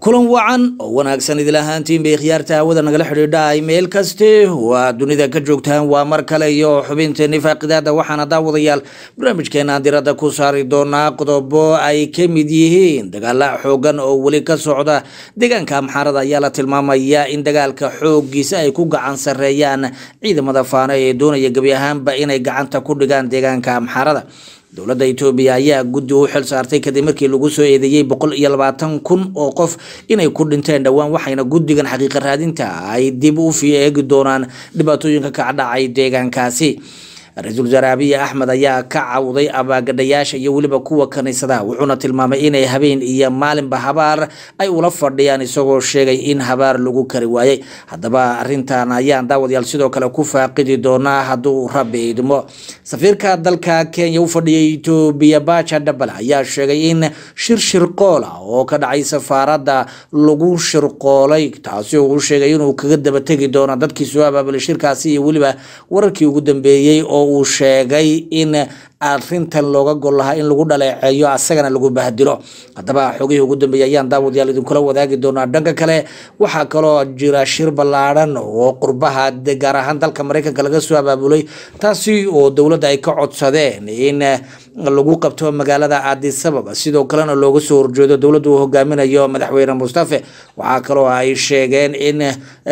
kulan wacan oo wanaagsan idil ahaantiin bay khiyaarta hawada nagala xidhiidha meel kaste waa dunida ka joogtaan waa mar kale iyo xubinteeni faaqidaada waxaana daawadayaal barnaamijkeena diradda ku saari doonaa qodobo ay ka mid yihiin dagaala xoogan oo weli ka socda deegaanka amxaarada ayaa la tilmaamaya in dagaalka xoogiisa ay ku gacan sareeyaan ciidamada faano ee doonaya gebi ahaanba inay gacanta ku dhigaan deegaanka amxaarada dowladda etoobiya ayaa guddi u xil saartay kadib markii lagu soo eedeeyey boqol iyo labaatan kun oo qof inay ku dhinteen dhowaan waxayna guddigan xaqiiqa raadinta ay dib u fii eegi doonaan dhibaatooyinka ka dhacay deegaankaasi ra-iisul wasaare abiy axmed ayaa ka cawday abaagadhayaasha iyo weliba kuwa kaniisadaha wuxuuna tilmaamay inay habeen iyo maalinba habaar ay ula fadhiyaan isagoo sheegay in habaar lagu kari waayey haddaba arintan ayaan daawadayaal sidoo kale ku faaqidi doonaa hadduu rabbi idmo safiirka dalka kenya u fadhiyay etoobiya baja dhabal ayaa sheegay in shir shirqool ah oo ka dhacay safaaradda lagu shirqoolay taasi oo uu sheegay inuu kaga dabategi doono dadkii soo abaabulay shirkaasi iyo weliba wararkii ugu dambeeyey oo uu sheegay in arintan looga gol lahaa in lagu dhaleeceeyo asagana lagu bahdilo haddaba xogihii ugu dambeeyey ayaan daawadayaal idinkula wadaagi doonaa dhanka kale waxaa kaloo jira shir ballaadhan oo qurbaha gaar ahaan dalka mareykanka laga soo abaabulay taasi oo dowladda ay ka codsadeen in lagu qabto magaalada aadisababa sidoo kalena looga soo horjeedo dowladda uu hogaaminayo madaxweyne mustafe waxaa kaloo ay sheegeen in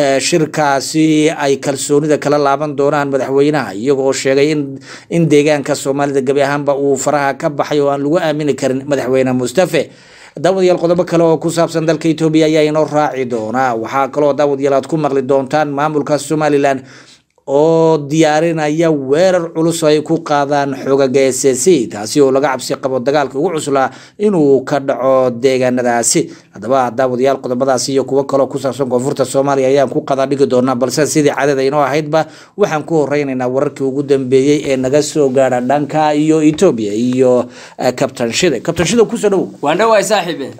shirkaasi ay kalsoonida kala laaban doonaan madaxweynaha iyagoo sheegay in deegaanka soomaalida gebi ahaanba uu faraha ka baxay oo aan lagu aamini karin madaxweyne mustafe daawadayaal qodobo kale oo ku saabsan dalka etoobiya ayaa inoo raaci doonaa waxaa kaloo daawadayaal aad ku maqli doontaan maamulka somalilan oo diyaarinaya weerar culus ay ku qaadaan xoogaga s c taasi oo laga cabsi qabo dagaalka ugu cuslaa inuu ka dhaco deegaanadaasi haddaba daawadayaal qodobadaasi iyo kuwo kaloo ku saabsan koonfurta soomaaliya ayaan ku qada dhigi doonaa balse sidii cadada inoo ahaydba waxaan ku horeynaynaa wararkii ugu dambeeyey ee naga soo gaadha dhanka iyo etoobiya iyo kabtan shide kabtan shide kusoo dhowow waan dhawaay saaxiibe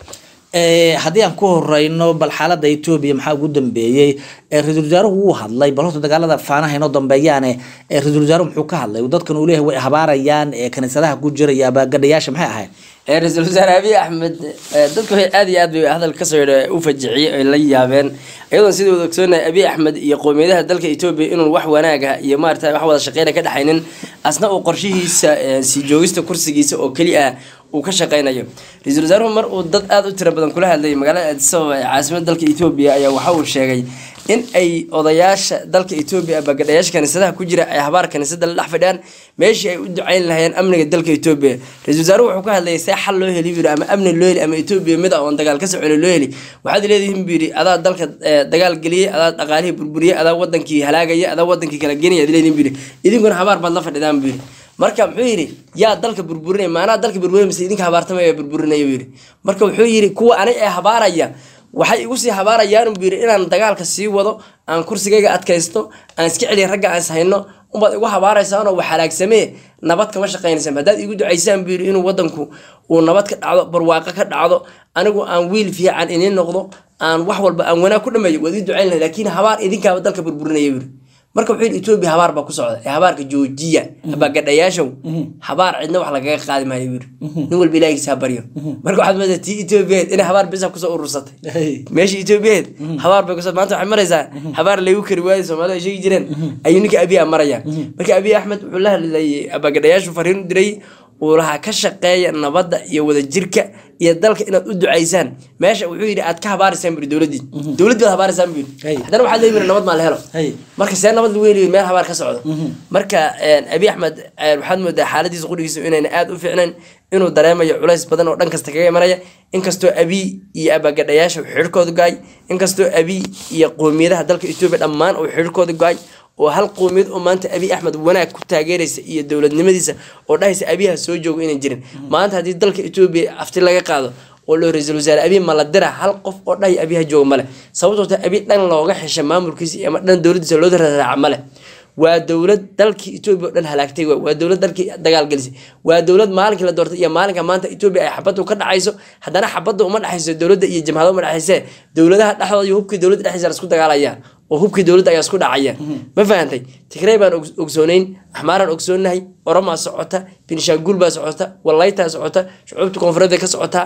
haddii aan ku horeyno bal xaalada etoobiya maxaa ugu dambeeyey ra-isul wasaaruhu wuu hadlay bal horta dagaalada faanaha inoo dambeeyaane ra-isul wasaaruhu muxuu ka hadlay dadkan uu leeyahay way habaarayaan kaniisadaha ku jiraya abaagadhayaasha maxay ahayd ra-iisul wasaare abiy axmed dadku waxay aad iyo aad bay hadal kasoo yidha u fajiciyey ay la yaabeen iyadoon sidii wada ogsoonahay abiy axmed iyo qowmiyadaha dalka etoobiya inuu wax wanaaga iyo maarata wax wada shaqeyna ka dhexaynin asna uu qorshihiisa sii joogista kursigiisa oo keli ah uu ka shaqeynayo ra-iisul wasaaruhu mar uu dad aada u tiro badan kula hadlayay magaalada aadisababa ee caasimada dalka etoobiya ayaa waxa uu sheegay in ay odayaasha dalka etoobiya abagadhayaasha kaniisadaha ku jira ay habaar kaniisada la dhex fadhiyaan meeshii ay u duceyn lahayeen amniga dalka etoobiya ra-isul wasaaruhu wuxuu ka hadlayay see xal loo heli buyiri ama amni loo heli ama etoobiya mid ah oon dagaal ka soconi loo heli waxaad leedihiin buu yidhi adaa dalka dagaal geliyey adaa dhaqaalihii burburiyey adaa wadankii halaagaya adaa wadankii kala genaya ad leedihin buu yidhi idinkuna habaar baad la fadhidaan buu yidhi marka muxuu yidhi yaa dalka burburinaya maanaa dalka burburinaya mise idinka habaartamaya burburinaya buu yidhi marka wuxuu yidhi kuwa ani ee habaaraya waxay igu sii habaarayaan buu yidhi inaan dagaalka sii wado aan kursigayga adkaysto aan iska celiya ragga aan ishayno unbaad igu habaaraysaanoo wax halaagsamee nabad kama shaqaynaysaan haddaad igu ducaysaan buu yidhi inuu wadanku uu nabad ka dhacdo barwaaqo ka dhacdo anigu aan wiil fiican iniin noqdo aan wax walba aan wanaag ku dhameeyo waad ii ducayn lahay laakiin habaar idinkaaba dalka burburinaya buu yidhi marka wuxuu yidhi etoobiya habaar baa ku socda ee habaarka joojiya abaagadhayaashow habaar cidna wax lagaga qaadi maayo buu yidhi nin walba ilaahiisa ha baryo marka waxaad moodaa tii etoobiyaheed inay habaar bisa kusoo urursatay meeshii etoobiyaheed habaar bay kusoo maanta waxay maraysaa habaar laygu kari waayay soomaalida ay sheegi jireen ayuu ninka abiya maraya marka abiy axmed wuxuu la hadlayay abaagadhayaashu fariin u diray uu lahaa ka shaqeeya nabadda iyo wadajirka iyo dalka inaad u ducaysaan meesha wuxuu yidhi aad ka habaaraysaan buri dowladii dowladii baad habaaraysaan buu yidhi haddana waxaad leeyihin nabad maa la helo marka see nabad lagu heli meel habaar ka socdo marka abiy axmed waxaad moodaa xaaladiisa qudhigiisa inayna aada u fiicnayn inuu dareemayo culays badan oo dhan kasta kaga imanaya inkastoo abiy iyo abaagadhayaasha xidhirkooda go-ay inkastoo abiy iyo qowmiyadaha dalka etoobiya dhammaan uu xidhirkooda go-ay oo hal qowmiyad oo maanta abiy axmed wanaag ku taageeraysa iyo dowladnimadiisa oo dhahaysa abiyaha soo joogo inay jirin maanta haddii dalka etoobiya afti laga qaado oo loo ra-iisul wasaare abiy ma la dira hal qof oo dhahay abiyaha jooga male sababtoo ta abiy dhan looga xesha maamulkiisa ama dhan dowladiisa loo raraaca male waa dowlad dalkii etoobiya o dhan halaagtay waa dowlad dalkii dagaal gelisay waa dowlad maalinkii la doortay iyo maalinka maanta etoobiya ay xabaddu ka dhacayso haddana xabadda uma dhexayso dowladda iyo jamhada uma dhexayse dowladaha dhexdooda iyo hubkii dowladda dhexdiisa la isku dagaalaya oo hubkii dowladda ayaa isku dhacaya ma fahantay tigrey baan ogsoonayn axmaaraan ogsoonahay oromaa socota binshaanguul baa socota walaytaa socota shucuubta koonfureed bay ka socotaa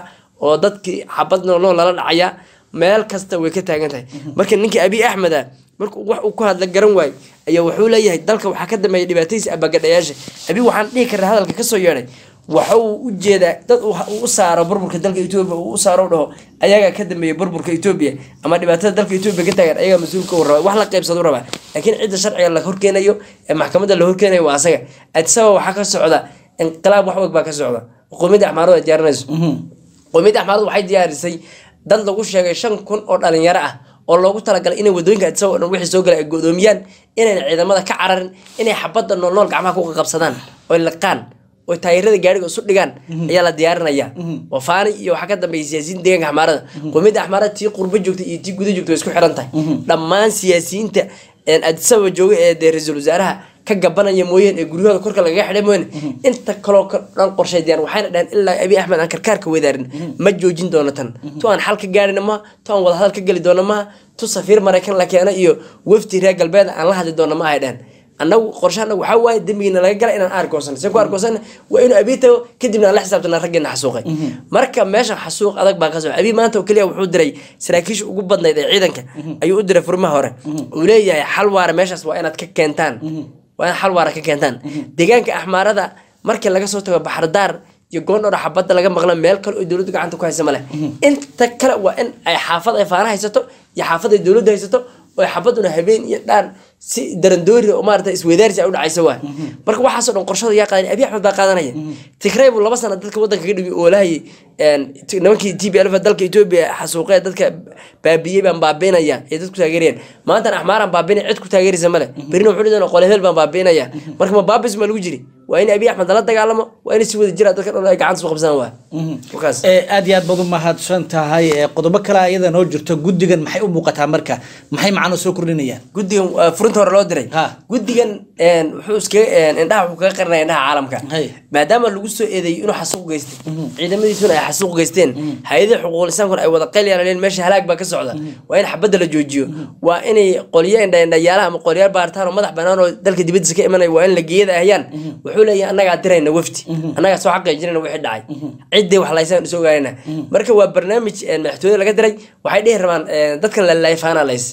oo dadkii xabad noolnool lala dhacaya meel kasta way ka taagan tahay marka ninkii abiy axmed ah markuu wax uu ku hadla garan waayo ayaa wuxuu leeyahay dalka waxaa ka dambeeya dhibaatadiisa abagadhayaasha abi waxaan dhihi karnaa hadalka kasoo yeedhay waxa uu u jeedaa dad uu u saaro burburka dalka etoobiya uu u saaro u dhaho ayagaa ka dambeeya burburka etoobiya ama dhibaatada dalka etoobiya ka taagan ayagaa mas-uulka u rabaa wax la qaybsado u rabaa laakiin cidda sharciga la horkeenayo ee maxkamadda la horkeenayo waa asaga adisaba waxaa ka socda inqilaab wax og baa ka socda qowmiyadda axmaaradu ay diyaarinayso qowmiyadda axmaaradu waxay diyaarisay dad lagu sheegay shan kun oo dhalinyaro ah oo loogu talagalay inay wadooyinka adisaba o dhan wixii soo gala ay godoomiyaan inayna ciidamada ka cararin inay xabadda noolnool gacmaha ku qabsadaan oy liqaan oo taayirada gaariga isu dhigaan ayaa la diyaarinaya wafaani iyo waxaa ka dambeeya siyaasiyiinta deegaanka axmaarada qowmiyadda axmaarada tii qurbo joogta iyo tii guda joogta way isku xiran tahay dhammaan siyaasiyiinta adisaba jooga ee dee ra-iisul wasaaraha ka gabanaya mooyeen ee guryahooda korka lagaga xidhay mooyeen inta kaloo dhan qorshay diyaan waxayna dhaheen ilaa abiy axmed aan karkaarka wadaarin ma joojin doono tan tu aan xal ka gaarina maha tu aan wadahadal ka geli doono maha tu safiir maraykan la keena iyo wafdi reer galbeed aan la hadli doono ma ahay dheheen annagu qorshaana waxaa waaye dembigiina laga gala inaan aargoosan se ku aargoosan waa inuu abiy tago kadibna aan la xisaabtana raggeena xasuuqay marka meesha xasuuq adag baa ka soo abiy maanta oo keliya wuxuu diray saraakiisha ugu badnayd ee ciidanka ayuu u diray furmaha hore uu leeyahay xal waara meeshaas waa inaad ka keentaan waa inaad xal waara ka keentaan deegaanka axmaarada markii laga soo tago baxardaar iyo goondhowra xabadda laga maqla meel kale oo dowladdu gacanta ku haysa male inta kale waa in ay xaafad ay faana haysato iyo xaafad ay dowladdu haysato oo xabaduna habeen iyo dhaan si darandoori oo maarata isweydaarsi ay u dhacaysa waa marka waxaasoo dhan qorshada yaa qaadan abiy axmed baa qaadanaya tigray buu laba sana dadka wadanka ka dhigi oo lahayay nimankii t b l dalka etoobiya xasuuqee dadka baabiyey baan baabiinaya ee dadku taageerayaan maantan axmaaraan baabinaya cid ku taageeraysa male berina wuxuu dhidana qole hebel baan baabiinaya marka ma baabis ma lagu jiri waa in abiy axmed lala dagaalamo waa in si wada jira dadka dhan ay gacanta su qabsadaan waa wakaas aad iyo aad baad u mahadsan tahay qodobo kale ayada noo jirto guddigan maxay u muuqataa marka maxay macno soo kordhinayaan guddigan waa furinta hore loo diray Ha. guddigan een, wuxuu iskaga indhaha wuxuu kaga qarinaya indhaha caalamka Hay. maadaama lagu soo eedeeyey inuu xasuuq geystay ciidamadiisuna ay xasuuq geysteen hay-adaha xuquuqul insaankuna ay wada qayl yaaleen meesha halaag baa ka socda waa in xabadda la joojiyo waa inay qolyo indhaindhayaalaha ama qolyaal baaritaan oo madax banaan oo dalka dibadiisa ka imanaya waa in la geeyada ahayaan wuxuu leeyahay annagaa dirayna wafti annagaa soo xaqiijinayna wixii dhacay ciddii wax laysaan isu ogaanayna marka waa barnaamij een, madaxtooyada laga diray waxay dhihi rabaan een, dadkan la laayfaana lays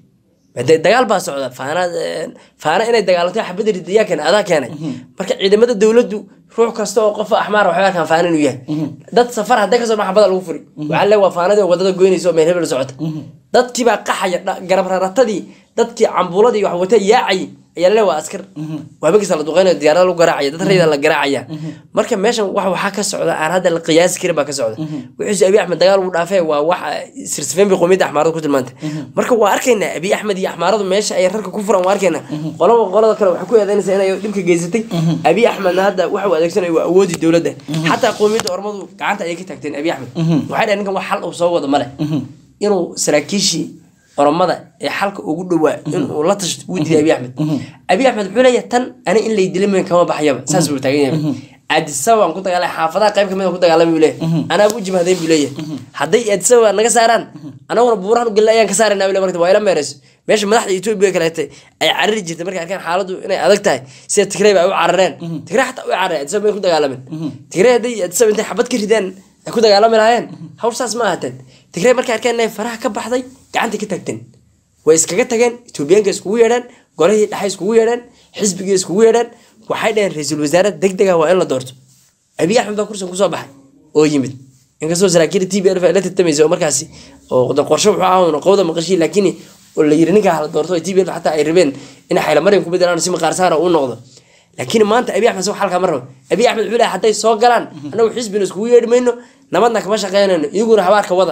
de dagaal baa socda faana faana inay dagaalanto xabada ridayaa keena adaa keenay marka ciidamada dowladdu ruux kasta oo qof axmaar waxay arkaan faana inuu yahay dad safar hadday kasoo baxa xabada lagu furi waxaa le waa faanadii oo wadada goynaysa oo meel hebel socota dadkii baa qaxaya dha- garab raratadii dadkii cambuuladii wax wata yaacay ayaa le waa askar waabagiisa la duqeynayo diyaarada lagu garaacaya dad rayda la garaacaya marka meeshan wax waxaa ka socda aan hadda la qiyaasi karin baa ka socda wuxuuse abiy axmed dagaal uu dhaafee waa wax sirsifeen bay qowmiyadda axmaarada ku tilmaantay marka waa arkaynaa abiy axmed iyo axmaaradu meesha ay rarka ku furan waa arkaynaa qolaba qolada kale waxay ku eedeynaysaa inay dhibka geysatay abiy axmedna hadda waxa uu adeegsanaya waa awoodii dowladda xataa qowmiyadda ormadu gacanta ayay ka taagteen abiy axmed waxay dhahen ninkan wax xal uu soo wado male inuu saraakiishii oromada ee xalka ugu dhowaa inuu la tashto wuu diiday abiy axmed abiy axmed wuxuu leeyahay tan ani in lay dilay mayn kama baxayaba saas buu taagan yahay aadisaba aan ku dagaalay xaafadaha qayb kamid ku dagaalamay buu leeyahay anaa u jimahdayn buu leeyahay hadday aadisaba naga saaraan anaguna buurahan u gelin ayaan ka saarayna buu leeyahay marka waa ila meerayso meesha madaxda etoobiya kaleete ay carari jirtay markay arkeen xaaladdu inay adag tahay sida tigray ba ay u carareen tigray xataa u carareen aadisaba may ku dagaalamen tigray hadday aadisaba intay xabad ka ridaan ay ku dagaalami lahaayeen hawl saas ma ahateen tigray markay arkeen inay faraha ka baxday gacantay ka tagteen way iskaga tageen etoobiyaanka iskugu yeedhaan golihii dhexe iskugu yeedhaan xisbigii iskugu yeedhaan waxay dhaheen ra-iisul wasaare deg dega waa in la doorto abiy axmed baa kursigan kusoo baxay oo yimid inkastoo saraakiil t b l ay la tartamaysa oo markaasi oo de qorshe wuxuu ahaa qowda maqashii laakiin oo la yiri ninkaa hala doorto t b l xataa ay rabeen inay xaylamaryan ku bedelaan si maqaarsaara uu noqdo laakiin maanta abiy axmed soo xalkaa ma rabo abiy axmed wuxuu leeyahay hadday soo galaan annagu xisbina iskugu yeedhi mayno nabadna kama shaqeynayno iyaguna habaarka wada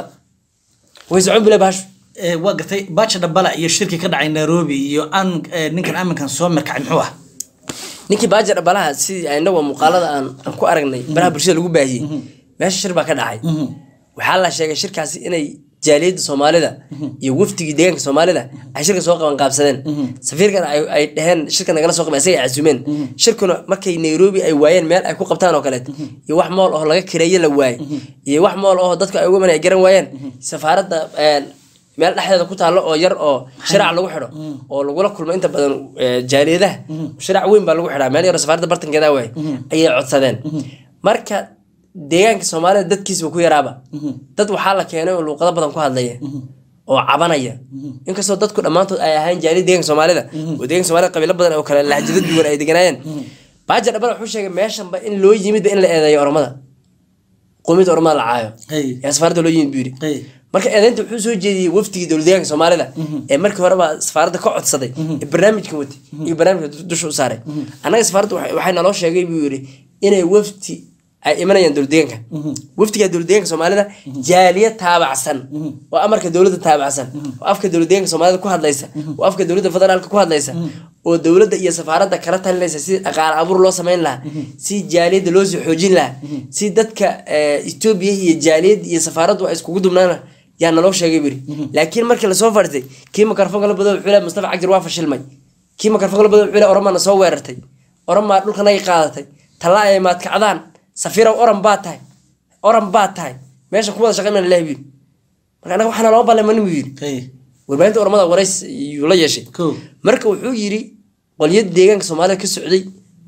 way socon bile baashu Eh, waa gartay baaja dhambala iyo shirki ka dhacay nairobi iyo an eh, ninkan aminkan soo mirkacay muxuu ah ninkii baaja dhabalaha sidii inagu muuqaalada aan aan ku aragnay baraha bulshada lagu baahiyey meesha shir baa ka dhacay waxaa la sheegay shirkaasi inay jaaliyadda soomaalida iyo wafdigii deegaanka soomaalida ay shirka soo qaban qaabsadeen safiirkana ay ay dheheen shirka nagala soo qaban isaga ay casumeen shirkuna markay nairobi ay waayeen meel ay ku qabtaan oo kaleet iyo wax mool oo laga kireeye la waayey iyo wax mool oo dadku ay uga man ay garan waayeen safaaradda een, meel dhexdeeda ku taallo oo yar oo shiraac lagu xidho oo lagula kulmo inta badan eh, jaaliyadaha shiraac weyn baa lagu xidhaa meel yar oo safaaradda bartankeeda waay ayay codsadeen marka deegaanka soomaalida dadkiisba ku yaraaba dad waxaa la keenay oo luuqado badan ku hadlaya oo cabanaya inkastoo dadku dhammaantood ay ahaan jaali deegaanka soomaalida oo deegaanka soomaalida qabiilo badan oo kale lahjado duwan ay deganaayeen baaja dhabal wuxuu sheegay meeshanba in loo yimidba in la eedeeyo oromada qowmiyadda oromada la caayo Hey. ee safaaradda loo yimid buu yidhi Hey. marka eedeynta wuxuu soo jeediyey wafdigii dowladdeegaanka soomaalida ee markii horeba safaaradda ka codsaday ee barnaamijka watay iyo barnaamijka du- dusha u saaray annaga safaaradda waxay waxay naloo sheegay buu yidhi inay wafdi ay imanayaan dowladdeegaanka wafdiga dowladdeegaanka soomaalida jaaliya taabacsan oo amarka dowladda taabacsan oo afka dowladdeegaanka soomaalida ku hadlaysa oo afka dowladda federaalka ku hadlaysa oo dowladda iyo safaaradda kala talinaysa si dhaqaale abuur loo samayn lahaa si jaaliyadda loo soo xoojin lahaa si dadka eh, etoobiya iyo jaaliyad iyo safaaraddu ay iskugu dubnaana yaa naloo sheegay buri laakiin markii lasoo fadhiistay kii makarfoonka la bado wuxuu leeyahay mustafa cagdir waa fashilmay kii makarfoonka la bado wuxuu leeyahay oromaa na soo weerartay oromaa dhulkanagay qaadatay tallaa ay maadkacdaan safiirow oran baa tahay oran baa tahay meesha ku wada shaqaynana ilahi buyiri marka anaga waxaana loo ballamani buu yidhi Hey. warbaahinta oromada warays yuu la yeeshay Cool. marka wuxuu yidhi qolyada deegaanka soomaalida ka socday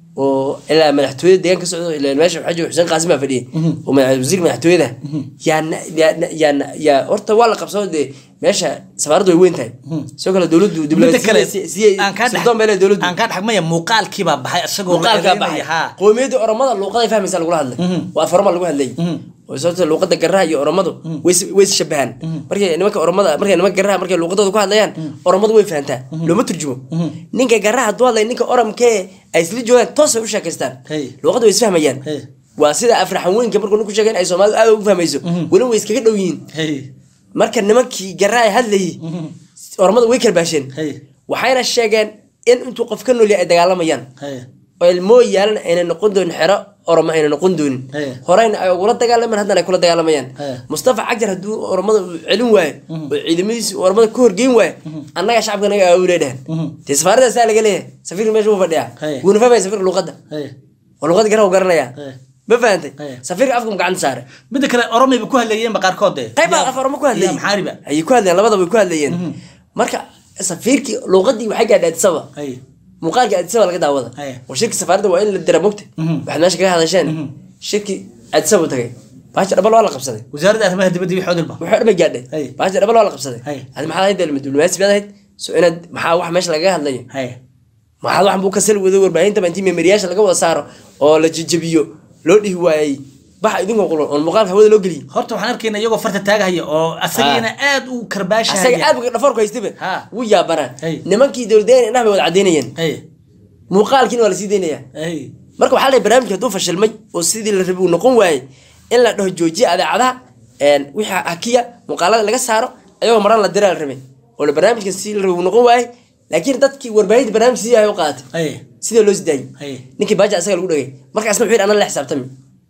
oo ilaa madaxtooyada deegaanka ka socday ilaa meesha waxaa jooga xuseen qaasim baa fadhiyay oo madax- wasiirka madaxtooyada yaa na- yaa na- yaa na- yaa horta waa la qabsado dee meesha safaaraddu way weyn tahay sidoo kale dowladdu midda kale diblomaasiyada aan kaa dhex- sirdoon bay leedahay dowladdu aan kaa dhexmaya muuqaalkiibaa baxay isagoo la muuqaalkaa eedeynaya, baxay haa. qowmiyadda oromada luuqaday fahmaysa lagula hadlay waa farma lagu hadlay oo sababta luuqada garaha iyo oromadu way is- way ishabahaan markay nimanka oromada markay nimanka garaha markay luuqadooda ku hadlayaan oromadu way fahantaa looma turjumo ninka garaha hadduu hadlay ninka oromkee ay isla joogaan toosay u sheekaystaan Hey. luuqada way isfahmayaan Hey. waa sida afraxanweynka markuu ninku sheegay in ay soomaalidu aad ugu fahmayso weli way iskaga dhow yihiin Hey. marka nimankii garaha ay hadlayay oromada way karbaasheen Hey. waxayna sheegeen in intuu qof ka nool yahay ay dagaalamayaan Hey. oo ilmoo yaalan ayna noqon doonin xero oroma ayna noqon doonin Hey. horeyna ay ugula dagaalamaan haddana ay kula dagaalamayaan Hey. mustafa cagjar hadduu oromada uu celin waayo oo ciidamadiisi uu oromada ka horgeyn waayo annaga shacabka naga aawulee dhahan dee safaarada saa laga leeyahay safiirka meesha wuu fadhiyaa Hey. wuuna fahmaya safiirka luuqadda Hey. oo luuqadda garaha u garanayaa Hey. ma fahantay Hey. safiirka afka mu gacanta saare midda kale oromay ba ku hadlayeenba qaarkood dee qayb baa af oroma ku hadlayay iyo maxaariba ayay ku hadlayeen labadaba way ku hadlayeen marka safiirkii luuqadii waxay gaadhay adisaba Hey. muuqaalka adisaba laga daawada Haya. oo shirki safaaradda waa in la dira mogta waxaad meesha kaga hadasheen shirki adisaba u tagay baasha dhabal waa la qabsaday wasaaradda arrimaha dibadda iyo xoodilba wuxuu dhan bay gaadhay Haya. baasha dhabal waa la qabsaday Haya. adi maxaad ahayd dee diblomaasi baad ahayd so inaad maxaa wax meesha lagaga hadlayo Hey. maxaad waxan buu ka sal wado warbaahinta intii memeriyaasha laga wada saaro oo la jejebiyo loo dhihi waayey baxa idinkoo qulan oon muuqaalka hawada loo geliyin horta waxaan arkayna iyagoo farta taagahaya oo asagiina aad u asaga karbaashahaya aad buu dhafoorku haystaba Ha. wuu yaabanaa Hey. nimankii dowladeen indhaha bay wada cadaynayeen Hey. muuqaalkiina waa lasii daynaya Hey. marka waxaa la barnaamijka hadduu fashilmay oo sidii la rabay uu noqon waayey in la dhaho joojiya adeecadaha een, wixii hakiya muuqaalada laga saaro ayagoo maran la diraa la rabay oo la barnaamijka si la rabay uu noqon waayey laakiin dadkii warbaahinta barnaamijka sidii ay u qaadatay Hey. sidee loo sidaayey Hey. ninkii baaja asaga lagu dhagay markaasna wuxuu yidhi anaa la xisaabtami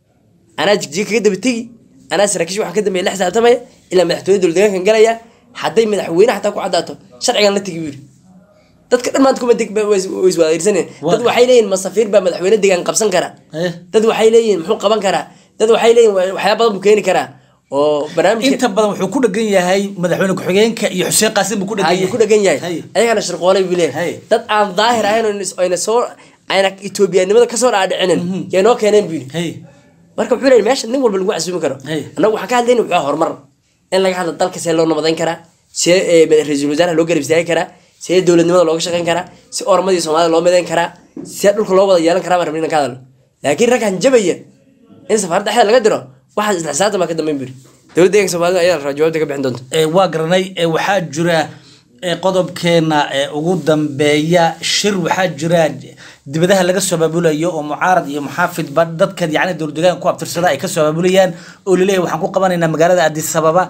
anaa jigjiga kaga daba tegi anaa saraakiish waxaan ka dambeeya la xisaabtamaya ilaa madaxtooyada dowladdeegaankan galaya hadday madaxweyne xataa ku caddaato sharcigan la tegi buu yidhi dadka dhan maanta kuma deg way is- way iswadairsaneen Waa- dad waxay leeyihin ma safiir baa madaxweyne degaan qabsan kara Eh. dad waxay leeyihin muxuu qaban karaa dad waxay leeyihin wa- waxyaaba badan buu keeni karaa oo barnaamijka inta badan wuxuu ku dhagan yahay madaxweyne ku-xigeenka iyo xuseen qaasim buu ku dhagan ayuu ku dhagan yahay Hay. ayagana shirqoolay buu Hay. leeyahay dad aan daahir ahayn oo is- ayna soo ayna etoobiyanimada kasoo dhaadhicinin yaa noo keeneen buu yidhi Hey. marka wuxuu leeyahay meesha nin walba lagu casuumi karo Hey. annagu waxaan ka hadlayna wuxuu ahaa horumar in laga hadlo dalka see loo nabadayn karaa see eh, madax- ra-iisul wasaaraha loo garab istaagi karaa see dowladnimada looga shaqayn karaa si ormadii soomaalida loo midayn karaa see dhulka loo wada yeelan karaa baan rabnay inaan ka hadlo laakiin raggan jabaya in safaaradda dhexda laga diro waxaas isla xisaabtan baa ka dambeyn buri dowladda deeganka soomaalida ayaa la rabaa jawaabta ka bixin doonta Ee, waa garanay ee, waxaa jira ee, qodobkeena ee, ugu dambeeya shir waxaa jira dibadaha laga soo abaabulayo oo mucaarad iyo muxaafidba dadka yacni dowladdeegaanka ku abtirsada ay kasoo abaabulayaan oo laleeyahay waxaan ku qabanaynaa magaalada addis ababa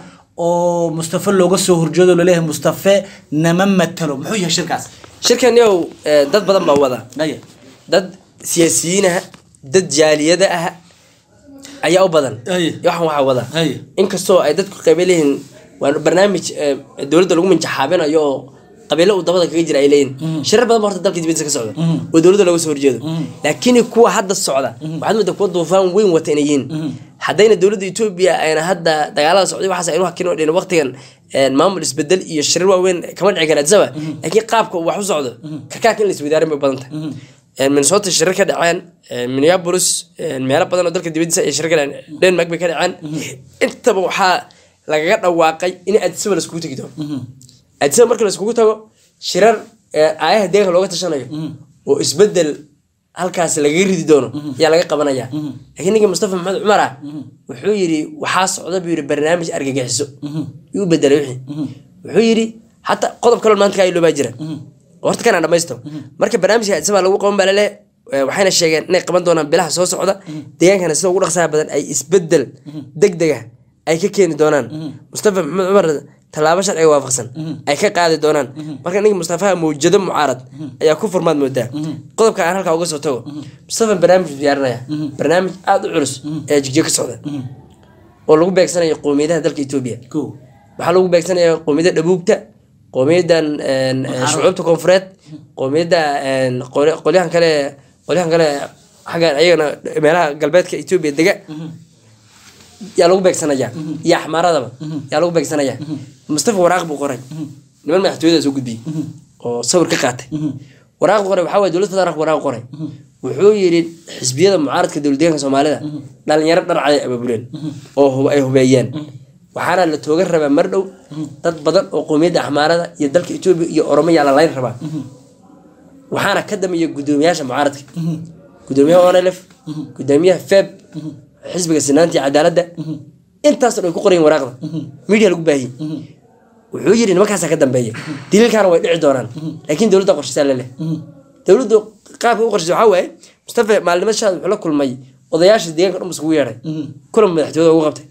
oo mustafe looga soo horjeedo laleeyahay mustafe nama matalo muxuu yahay shirkaas shirkan yow eh, dad badan baa wada Maya. dad siyaasiyiin ah dad jaaliyada ah ayaa u badan Aye. waxan waxaa wada Aye. inkastoo ay dadku qaybe leeyihiin waa barnaamij eh, dowladda lagu minjaxaabinayo oo qabiilo uu dabada kaga jira ay leeyihin shirar badan ba horta dalka dibadiisa ka socda oo dowladda looga soo horjeedo laakiin kuwa hadda socda waxaad moodaa kuwa duufaan weyn wata inay yihiin haddayna dowladda etoobiya ayna hadda dagaalada socday waxaas aynu hakin oo dhin waqtigan een, maamul isbedel iyo shirar waaweyn kama dhici kara adsaba laakiin qaabka uu wax u socdo karkaarka in la iswadaarin bay badan tahay een, minnesota shirar ka dhaceen een, minneapolis een, meelo badan oo dalka dibadiisa ay shirar ka dhaceen denmark bay ka dhaceen intaba waxaa lagaga dhawaaqay in addisaba laiskugu tegi doono addisaba marka laiskugu tago shirar ee, aayaha deeganka looga tashanayo oo isbedel halkaas lagaga ridi doono ayaa laga qabanaya laakiin ninka mustafa maxamed cumar ah wuxuu yidhi waxaa socda buu yidhi barnaamij argagixiso yuu bedelay wixii wuxuu yidhi hataa qodob kaloo maanta kaa iloobaa jira horta kanaan dhamaysto marka barnaamijka addisaba lagu qaban baa lale waxayna sheegeen inay qaban doonaan bilaha soo socda deegaankana sida ugu dhaqsaha badan ay isbedel degdega ay ka keeni doonaan mustafa maxamed cumar tallaabo sharciga waafaqsan ay ka qaadi doonaan marka ninka mustafaha mawjado mucaarad ayaa ku furmaad moodaa qodobka aan halkaa uga soo tago mustafa barnaamij buu diyaarinaya barnaamij aada u culus ee jigjiga ka socda oo lagu beegsanayo qowmiyadaha dalka etoobiya Kow. waxaa lagu beegsanaya qowmiyadda dhabuugta qowmiyadan een, een, shucuubta koonfureed qowmiyadda een, qoli- qolyahan kale qolyahan kale xagga ayagana meelaha galbeedka etoobiya dega yaa lagu beegsanaya iyo axmaaradaba yaa lagu beegsanaya mustafa waraaq buu qoray niman madaxtooyada soo gudbiyey oo sawir ka qaatay waraaq qoray waxaa waye dowlad federaalka waraaq qoray wuxuu yidhi xisbiyada mucaaradka dowladdeeganka soomaalida dhalinyaro dharcad ay abaabuleen oo hub- ay hubeeyeen waxaana la toogan rabaa mar dhow dad badan oo qowmiyadda axmaarada iyo dalka etoobiya iyo oromiya la layn rabaa waxaana ka dambeeya guddoomiyaasha mucaaradka guddoomiyaha onlf guddoomiyaha feb xisbiga sinaanta iyo cadaaladda intaasoo dhan ay ku qorayin waraaqda media lagu baahiyey wuxuu yidhi nimankaasaa ka dambeeya daliilkaana way dhici doonaan laakiin dowladda qorshisaa leleh dowladdu qaabka u qorshisa waxaa waaye mustafa maalnimo shaad wuxuu la kulmay odayaasha deegaanka dhan iskugu yeedhay kulan madaxtooyada ugu qabtay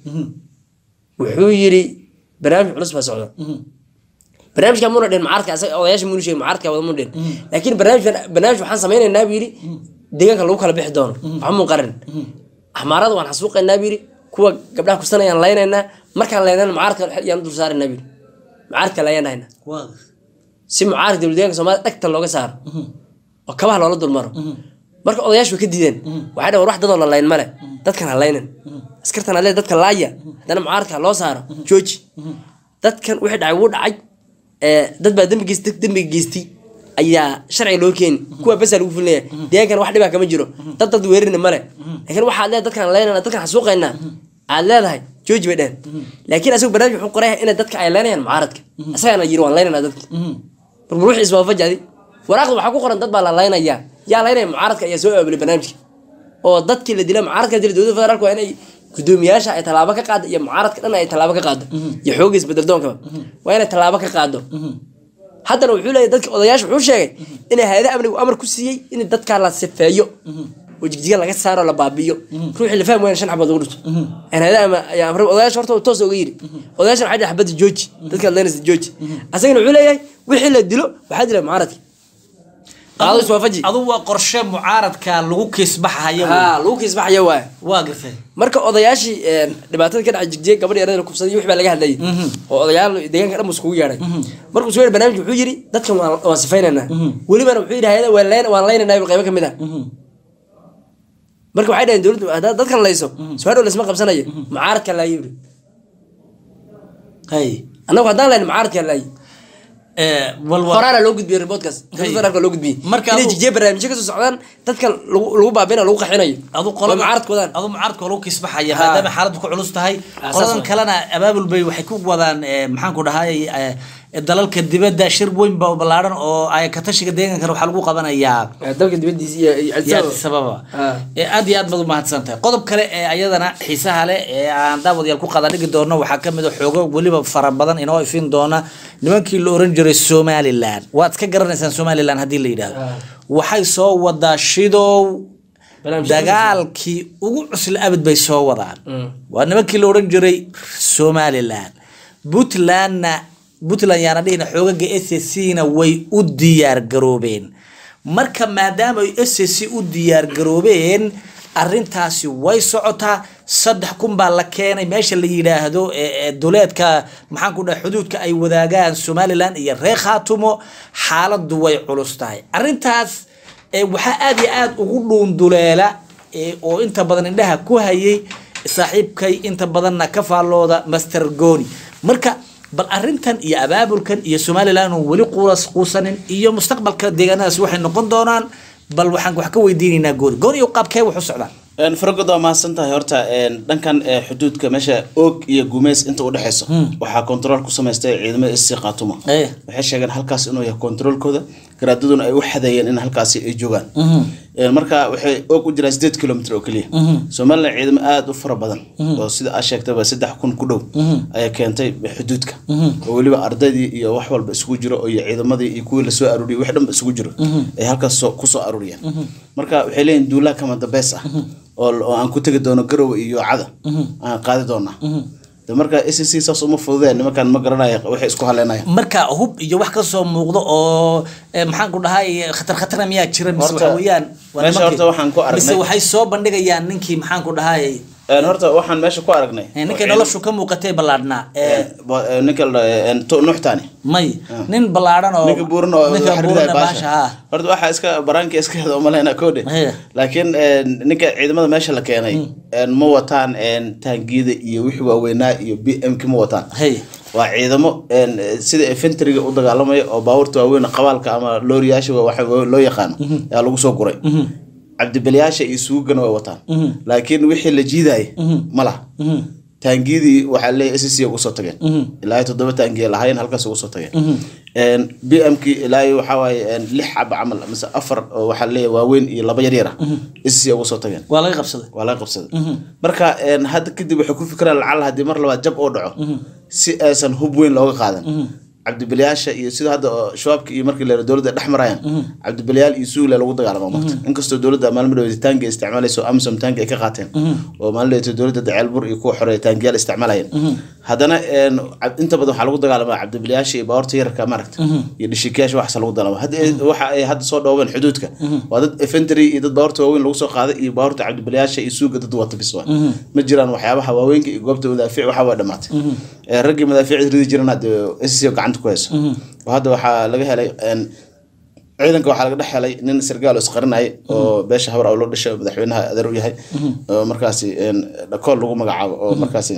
wuxuu yidhi barnaamij culus baa socda barnaamijka muna dhin mucaaradka asaga odayaasha munu sheegin mucaaradka wada munu dhin laakiin barnaamijkan barnaamij waxaan samaynaynaa buu yidhi deegaanka lagu kala bixi doono waxa muu qarin axmaarada waan xasuuqaynaa buu yidhi kuwa gabdhaha kusanayaan laynaynaa markaan laynana mucaaradka yaan dul saaraynaa buu yidhi mucaaradka layaan dhahaynaa Waa. si mucaaradka dowladdeeganka soomaalida dhagta looga saaro oo kabaha loola dulmaro marka odayaashu way ka diideen waxay dhaheen war wax dadoo la layn male dadkan ha laynan askartan hadlee dadka laaya haddana mucaaradka ha loo saaro jooji dadkan wixii dhacay wuu dhacay ee, dad baa dembi geystay dembiga geystay ayaa sharciga loo keeni kuwa basaa lagu fulinaya deegaankan wax dhibaa kama jiro dad dad weerarina male laakiin waxaad leedahay dadkan laynana dadkan xasuuqaynaa aad leedahay jooji bay dheheen laakiin asagu barnaamij wuxuu qoraya inay dadka ay laynayaan mucaaradka isagana yiri waan laynanaa dadka marka ruuxii iswaafajadi waraaqda waxaa ku qoran dad baa la laynayaa yaa laynaya mucaaradka ayaa soo aabulay barnaamijka oo dadkii la dila mucaaradka dila dowladda federaalka waa inay gudoomiyaasha ay tallaabo ka qaado iyo mucaaradka dhan ay tallaabo ka qaado iyo xoogga isbedeldoonkaba waa inay tallaabo ka qaado haddana wuxuu leeyahy dadka odayaasha wuxuu sheegay inay hay-ada amnigu amar ku siiyey in dadkaa la sifeeyo oo jigjiga laga saaro la baabiyo ruuxii la fahmi wayan shan xabood lagu dhunto aan hay-ada ama ayaa amray odayaasha horta toos uga yiri odayaasha waxay dhahay xabadda jooji dadka laynaysa jooji asagana wuxuu leeyahay wixii la dilo waxaa dila mucaaradka qaado iswaafaji adu waa qorshe mucaaradka lagu kiisbaxaya wey. haa lagu kiisbaxaya waay waa gartay marka odayaashii een, dhibaatada ka dhacay jigjiga gabadha yarada la kubsaday wix baa laga hadlayay oo odayaal deegaanka dhan buu iskugu yeedhay markuu soo yeedhay barnaamijka wuxuu yidhi dadkan waan waan sifaynaynaa welibana wuxuu yidhi hayada waan layn- waan laynaynaa qaybo ka mid ah marka waxay dhaheen dowladdu haddaad dadkan layso soo hadhow laysma qabsanayo mucaaradka laayi yidhi hay annagu haddaan layn mucaaradka laayi ee wal wal horaana loo gudbiyey reportkaas dowladda federaalka loo gudbiyey Marka inay adu- jigjiga barnaamijyo kasoo socdaan dadkan lagu lagu baabinayo lagu qaxinayo adu waa qolada mucaaradka wadaan adu mucaaradka waa lagu kiisbaxaya Ha. maadaama xaaladdu ku culus tahay saas qoladan waay. kalena abaabul bay waxay ku wadaan ee, maxaan ku dhahay ee, dalalka dibadda shir weyn ba ballaaran oo ay ka tashiga deegaankan waxaa lagu qabanayaa dalka dibadiisa iyo iyo Addis yaa Ababa. sababa Ha. ee aad iyo aad baad umahadsan tahay qodob kale ee ayadana xiisaha leh ee aan daawadayaal ku qada dhigi doono waxaa kamid a xoogo weliba fara badan inoo ifin doona nimankii la oran jiray somalilan waad ka garanaysaan somalilan haddii la yidhaahdo waxay soo wadaa shidow Barnaamij dagaalkii ugu cusla abad bay soo wadaan waa nimankii la oran jiray somalilan puntlandna puntland yaana dhihina xoogaga s c na way u diyaar garoobeen marka maadaama ay s c u diyaar garoobeen arintaasi way socotaa saddex kun baa la keenay meesha la yidhaahdo ee- ee duleedka maxaan ku dhahay xuduudka ay wadaagaan somalilan iyo reer khaatumo xaaladu way culus tahay arintaas ee waxaa aad iyo aad ugu dhuunduleela ee oo inta badan indhaha ku hayay saaxiibkay inta badanna ka faallooda master goni marka bal arintan iyo abaabulkan iyo somalilan oon weli quulas quusanin iyo mustaqbalka deegaanadaas waxay noqon doonaan bal waxaan wax ka weydiinaynaa gooni gooniyo qaabkee wax u socdaan faragod waa mahadsan tahay horta dhankan xuduudka meesha oog iyo gumeys inta udhexeyso waxaa control ku samaystay ciidamada issi qaatuma Eh. waxay sheegeen halkaas inuu yahay controlkooda garaadaduna ay u xadeeyeen in halkaasi ay joogaan marka waxay oog u jiraan sideed kilomitr oo keliya somalilan ciidamo aada u fara badan oo sida aa sheegtaba saddex kun ku dhow ayaa keentay xuduudka oo weliba ardaydii iyo wax walba isugu jiro oo iyo ciidamadii iyo kuwii lasoo aruuriyay wax dhanba isugu jiro ay halkaas soo- kusoo aruuriyeen marka waxay leeyihin duulaha kama dambeys ah oo oo aan ku tegi doono garowe iyo cada aan qaadi doonaa de marka s c saas uma fududeen nimankan ma garanaya waxay isku haleenayaan marka hub iyo wax kasoo muuqdo oo eh, maxaan ku dhahay khatar khatara miyaa jira mise Horta, waxa weeyaan waa meesha nimankii. horta waxaan ku aragnay- mise waxay soo bandhigayaan ninkii maxaan ku dhahay Een, horta waxaan meesha ku aragnay eh, ninkii noloshu ka muuqatay ballaadhnaa eh, Bo- eh, ninka la dhaho, een, Tu- nuuxtaani may nin ballaadhan oo ninka buuran oo ninka xariday buuran baasha baasha ha horta waxaa iska baraanka iska heda umaleyna koodhe Haya. laakiin een, ninka ciidamada meesha la keenay een, ma wataan een, taangiyada iyo wixii waaweynaa iyo b m k ma wataan hey waa ciidamo een, sida infantryga u dagaalamaya oo baabuurta waaweyn qabaalka ama looriyaasha wa- waxa loo yaqaano ayaa lagu soo guray cabdibaliyaasha iyo suugana way wataan laakiin wixii la jiidayay ma laha taangiyadii waxaa leeyahay s c ugu soo tageen ilaa iyo toddoba taangiya lahaayeen halkaas ugu soo tageen b m k ilaa iyo waxaa waaye een, lix cab camal mise afar oo waxaa leeyahay waaweyn iyo laba yaryar ah s c ugu soo tageen waa laga qabsaday waa laga qabsaday marka een, hadda kadib waxay ku fikiraan lacal haddii mar labaad jab oo dhaco si aysan hub weyn looga qaadan cabdibaliyaasha iyo sida hadda oo shabaabka iyo markii la dowladda dhex marayaan cabdibaliyaal iyo suugle lagu dagaalamo marta inkastoo dowladda maalmo dhaweed taangi ay isticmaalayso amsom taangi ay ka qaateen oo maalin dhaweed dowladda daceelbur iyo kuwa xoreeya taangiyaal isticmaalayeen haddana een, cab- inta badan waxaa lagu dagaalamaa cabdibaliyaasha iyo baabuurta yararka maaragta iyo dhishikayaasha waxaas lagu dagaalama hadda ay- waxa ay hadda soo dhoobeen xuduudka waa dad infantry iyo dad baabuurta waaweyn lagu soo qaaday iyo baabuurta cabdibaliyaasha iyo suuga dad wata bis waa ma jiraan waxyaabaha waaweynka iyo goobta madaafiic waxa waa dhamaatay Ee, raggii madaafiic ridi jirana hadda SSC gacanta ku hayso oo hadda waxaa laga helay een, ciidanka waxaa laga dhex helay nin sargaal oo isqarinayay oo beesha habar loo dhashay oo madaxweynaha adeer u yahay oo markaasi een, dhakool lagu magacaabo oo markaasi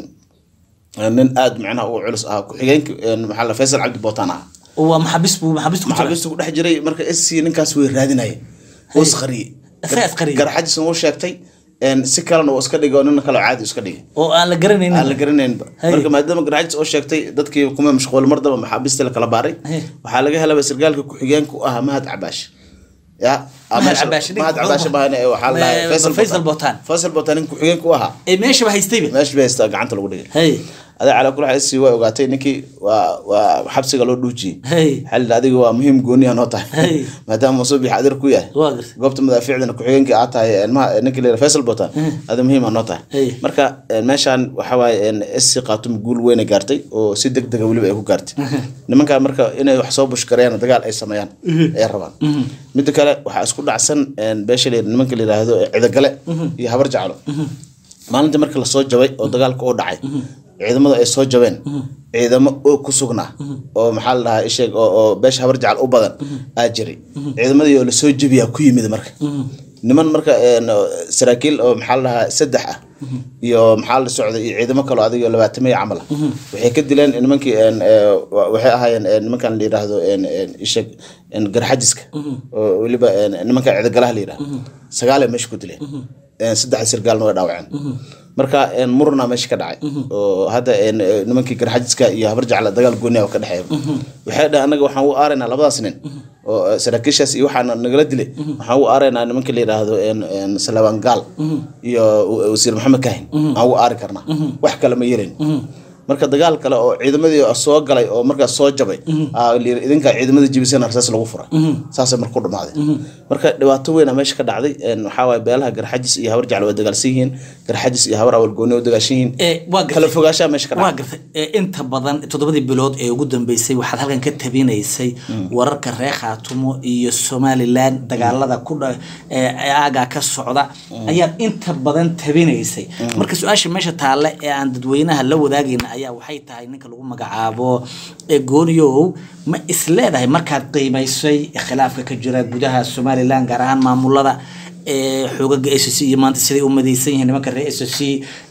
een, nin aad macnaha u culus ahaa ku-xigeenka een, maxaa la faysal cabdi bootaan ah waa maxabis buu maxabis ku jira maxaabiista ku dhex jiray marka SSC ninkaas way raadinayeen oo isqariyey Isaga isqariyey. garxajisna uu sheegtay een, si kalena uu iska dhigay oo nin kale oo caadi iska dhigay oo aan la garanaynin aan la garanaynba Hey. marka maadaama garxajis oo sheegtay dadkii kuma mashquul mar daba maxaabiista la kala baaray Hey. waxaa laga helaba sargaalka ku-xigeenka u ahaa mahad cabaash ya ah, Mahad meesha- Cabaash, ninka mahad muxuu cabaash ahaa? bahane waxaa la Eh, dhahaa Faisal Botaan. faysal botaan ninka ku-xigeenka u ahaa ee meeshaba haystayba meesha bay haystaa gacanta lagu dhigay hey adaa calaa kula xasi waa ogaatay ninkii waa waa xabsiga loo dhuujiyey hey xalil adiga waa muhiim gooniya noo tahay Hey. maadaama musuubix adir ku yahay waa gartay goobta madaafiicdana ku-xigeenka aad tahay ilmaha ninkii la faysal botaan ada muhiim aa noo tahay Hey. marka een, meeshaan waxa waaye sc qaatum guul weyna gaartay oo si deg dega weliba ay ku gaartay nimankaa marka inay wax soo bushkareeyaan dagaal ay sameeyaan ay rabaan midda kale waxaa isku dhacsan een, beesha la nimanka la yidhaahdo cidagale iyo habar jaclo maalintii markii lasoo jabay oo dagaalka u dhacay ciidamadu ay soo jabeen ciidamo oo ku sugnaa oo maxaa la dhahaa isheeg oo oo beesha habar jacal u badan aa jiray ciidamadii oo lasoo jebiyaa ku yimid marka niman marka een, oo saraakiil oo maxaa la dhahaa saddex ah iyo maxaa la socday iyo ciidamo kaloo adigo labaatamaya camal ah waxay ka dileen nimankii een, ee, wa- waxay ahaayeen een, nimankan la yidhaahdo een, een, isheeg een, garxajiska oo weliba een, nimanka cidagalaha la yidhaahdo sagaalay meesha ku dileen een, saddex sirgaalna way dhaawaceen marka een, murna meesha ka dhacay oo hadda een, ee, nimankii garxajiska iyo habar jacla dagaal gooniya oo ka dhexeeya waxay dhahay annaga waxaan u aaraynaa labadaas nin oo ee, saraakiishaas iyo waxaana nagala dilay waxaan u aaraynaa nimanka la yidhaahdo een, een, salawaan gaal iyo wa- wasiir maxamed kahin aan u aari karnaa wax kale ma yeelin marka dagaal kale oo ciidamadii soo galay oo markaas soo jabay aa la yidhi idinkaa ciidamada jibisana rasaas lagu furay saasay marka ku dhamaaday marka dhibaato weyna meesha ka dhacday een, waxaa waaye beelaha garxajis iyo habar jacl waa dagaalsan yihiin garxajis iyo habar awal gooni waa dagaashan yihiin ee waa gartay kala fogaanshaha meesha ka waa dhacday gartay ee inta badan toddobadii bilood ee ugu dambeysay waxaad halkan ka tabinaysay wararka reer khaatumo iyo somalilan dagaalada ku dha ee aagaa ka socda ayaad inta badan tabinaysay marka su-aasha meesha taalle ee aan dadweynaha la wadaagayna ayaa waxay tahay ninka lagu magacaabo ee gooniyow ma isleedahay markaad qiimaysay khilaafka ka jira gudaha somalilan gaar ahaan maamulada ee xoogaga s c iyo maanta siday u madaysan yihiin nimanka reer s c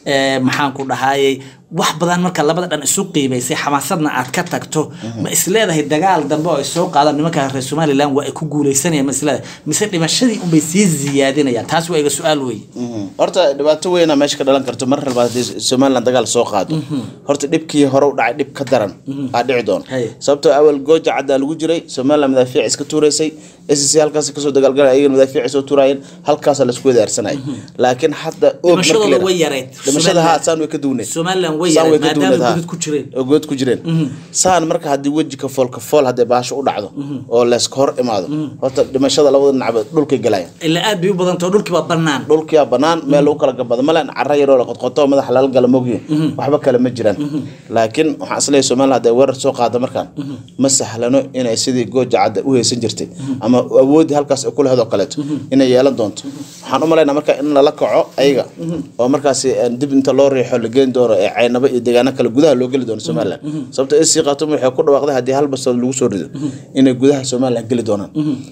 ee, maxaan ku dhahayay wax badan marka labada dhan isu qiibaysay xamaasadna aad ka tagto ma isleedahay dagaal dambe oo ay soo qaadaan nimanka reer somalilan waa ay ku guuleysanayaan ma isleedahay mise dhimashadii unbay sii ziyaadinayaan taas waa iga su-aal weeye horta dhibaato weyna meesha ka dhalan karto mar walba haddii somaliland dagaal soo qaado horta dhibkii hore u dhacay dhib ka daran aa dhici doona Haye. sababtoo awal gooja caddaa lagu jiray somaliland madaafiic iska tuuraysay SSC halkaas kasoo dagaalgalay ayagana madaafiic soo tuuraayeen halkaasa laisku wadaarsanayay laakiin hadda og markii Dhimashadooda la- way yareyd. dhimashada ha Somaliland- saan way ka duwneed somalilan way Saan yareen way ka maadaama duwneed, ha. gudud ku jireen oo good ku jireen saan marka haddii weji ka fool ka fool hadday baasho u dhacdo oo layska hor imaado horta dhimashada labada dhinacba dhulkay galayaan ilaa aad bay u badantao dhulkii baa bannaan dhulkiyaa banaan meel lagu kala gabado male cara yaroo la qodqoto oo madaxa lala gala mogyin waxba kale ma jiraan laakiin waxaan isleeyahay somaliland hadday weerar soo qaado markaan ma sahlano inay sidii gooja cadda u haysan jirtay ama awoodii halkaas ay ku lahayd oo kaleeto inay yeelan doonto waxaan u malaynaa marka in lala kaco ayaga oo markaasi een, dib inta loo riixo la geyn doono ee caynabo iyo deegaano kale gudaha loo geli doono somaliland sababto sc khatum waxay ku dhawaaqday haddii hal bastood lagu soo rido inay gudaha somaliland geli doonaan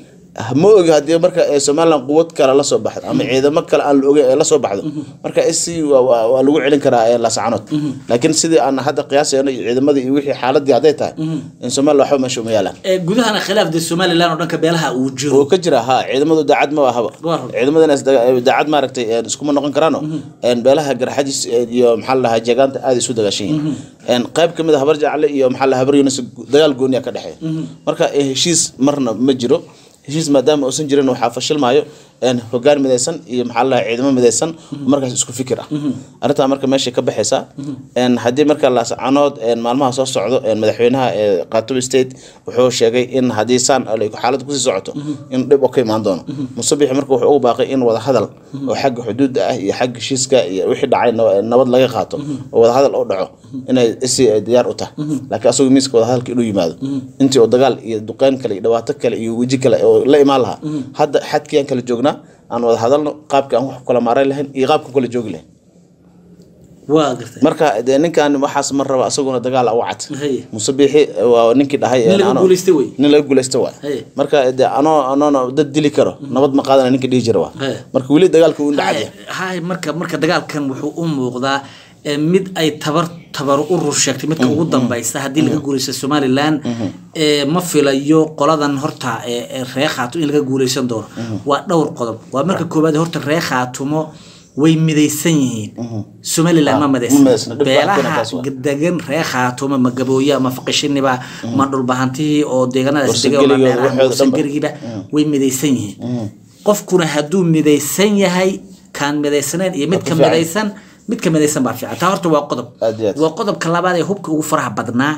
ma ogi haddii marka ee somaliland quwad kale la soo baxdo ama ciidamo kale aan la ogeyn ee la soo baxdo marka sc waa- waa waa lagu celin karaa ee laascanood laakiin sidii aan hadda qiyaasayno iyo ciidamadii iyo wixii xaaladii hadday tahay in somaliland waxba meesha uma yaalaan Ee, gudahana khilaaf dee somalilan oo dhanka beelaha uu jiro oo ka jira ha ciidamadu daacad ma ahaba Waa run. ciidamadana is daga- daacad maaragtay een, iskuma noqon karaano een, beelaha garxajis een, iyo maxaa la dhahaa jeegaanta aad isu dagaashan yihiin Een, qayb ka mid a habar jacle iyo maxaa la dhahaa habar yunis dagaal gooniya ka dhexeeya marka eh, heshiis marna ma jiro heshiis maadaama uusan jirin waxaa fashilmaayo een, hogaan midaysan iyo maxaa la dhahaa ciidamo midaysan oo markaas isku fikir ah arrintaa marka meeshay ka baxaysaa Een, haddii marka laascanood een, maalmaha soo socdo een, madaxweynaha ee khartoum state wuxuu sheegay in haddii saan ay xaaladdu kusii socoto in dhib oo ka imaan doono musabixi marka wuxuu ugu baaqay in wadahadal oo xagga xuduudda ah iyo xagga heshiiska iyo wixii dhacay nab- nabad laga qaato oo wadahadal oo dhaco inay isi ay diyaar u tahay laakiin asagoo miiska wadahadalka inuu yimaado intii oo dagaal iyo duqeyn kale iyo dhibaato kale iyo weji kale oo la imaan lahaa hadda xadkii aan kala joognaa aan wada hadalno qaabkii aan wax ku kala maaray lahayn iyo qaabka kala joogi lahayn waa gartay marka dee ninkan waxaas ma raba asaguna dagaal u cad Haye. musabixi waa ninkii dhahay Nin laga ano- guulaystay wey. nin laga guulaysta waay Haye. marka dee anoo anoona dad dili karo nabad ma qaadana ninka dhihi jira waa Haye. marka weli dagaalka uu dhacaya hay marka marka dagaalkan wuxuu u muuqdaa ee, mid ay tabar tabar u rur sheegtay midka ugu dambaysa haddii laga guuleysto somalilan ee, ma filayo qoladan horta ee, ee reer khaatumo in laga guuleysan doono waa dhowr qodob waa marka koowaad horta reer khaatumo way midaysan yihiin somalilan ma ma midaysan midaysna. Dhibka beelaha arkayna taas waa. degan reer khaatumo ma gabooya ma faqishiniba ma dhulbahantihii oo deegaanadaas degay oo Warsangeligooda mandheeraha, waxooda dhanba. warsangeligiiba way midaysan yihiin qofkuna hadduu midaysan yahay kaan midaysanayn iyo midka fiican. midaysan midka midaysan baa fiican taa horta waa qodob Aad iyo aad. waa qodobka labaad ee hubka ugu faraha badnaa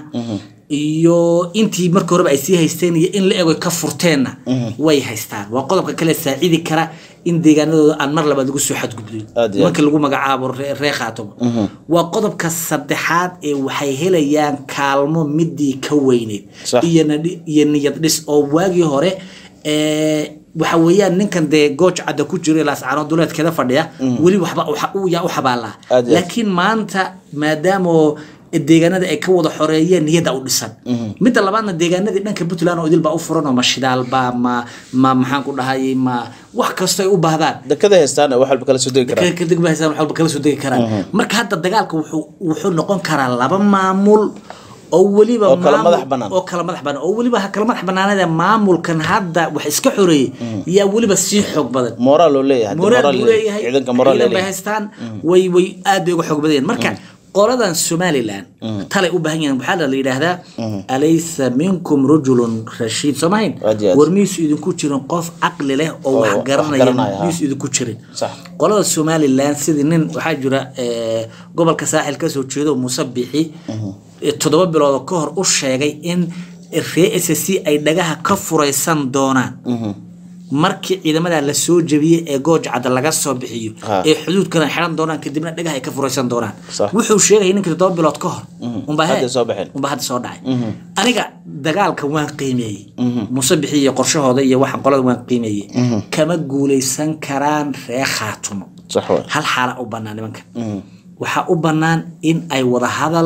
iyo intii marka horeba ay sii haysteen iyo in la ego ka furteenna way haystaan waa qodobka kale saacidi kara in deegaanadooda aan mar labaad lagu soo xadgudbin Aad iyo aad. marka lagu magacaabo ree ree khaatomo waa qodobka saddexaad ee waxay helayaan kaalmo midii ka weyneyd Sax. iyo nadhi- iyo niyad dhis oo waagii hore ee, waxa weeyaan ninkan dee gooj cadda ku jira laascaano duleedkeeda fadhiya weli waxba waxa uu yaa u xabaalaa Aad iyo aad. laakiin maanta maadaama oo deegaanada ay ka wada xoreeyeen niyada u dhisan midda labaadna deegaanadii dhanka puntland oo idil baa u furan oo ma shidaalba ma ma maxaan ku dhahay ma wax kastoo ay u baahdaan dekada haystaan wax walba kala soo degi karaan kadib ba haystaan wax walba kala soo degi karaan marka hadda dagaalka wuxuu wuxuu noqon karaa laba maamul oo weliba Oo kala maamul- madax bannaan. oo kala madax bannaan oo weliba ha kala madax bannaanada maamulkan hadda wax iska xoreeyey yaa weliba sii xoog badan moraal oo leeyahay haddii moraal moraal buu leeyahay ciidanka moraal ciidan bay leeyahay haystaan way way aad bay uga xoog badan yihiin marka qoladan somalilan talay u baahan yihiin waxaa la yidhaahdaa alaysa minkum rajulun rashiid soo mahayn Aad iyo aad. war miyuusu idinku jirin qof caqli leh oo Oo wax wax garanaya garanaya, ha. miyuusu idinku jirin Sax. qolada somalilan sidii nin waxaa jira eh, gobolka saaxil kasoo jeedo muuse bixi eh, toddoba bilood ka hor u sheegay in ree s c ay dhagaha ka furaysan doonaan markii ciidamada la soo jebiyey ee gooj cadda laga soo bixiyo Ha. ee xuduudkana xiran doonaan kadibna dhagaha ay ka furaysan doonaan Sax. wuxuu sheegay ninkii toddoba bilood ka hor unbaa he- Hadda soo baxeen. unbaa hadda soo dhacay aniga dagaalka waan qiimeeyey muuse bixi iyo qorshahooda iyo waxaan qolada waan qiimeeyey kama guuleysan karaan ree khaatumo sax waay hal xaala u bannaan nimanka waxaa u bannaan in ay wada hadal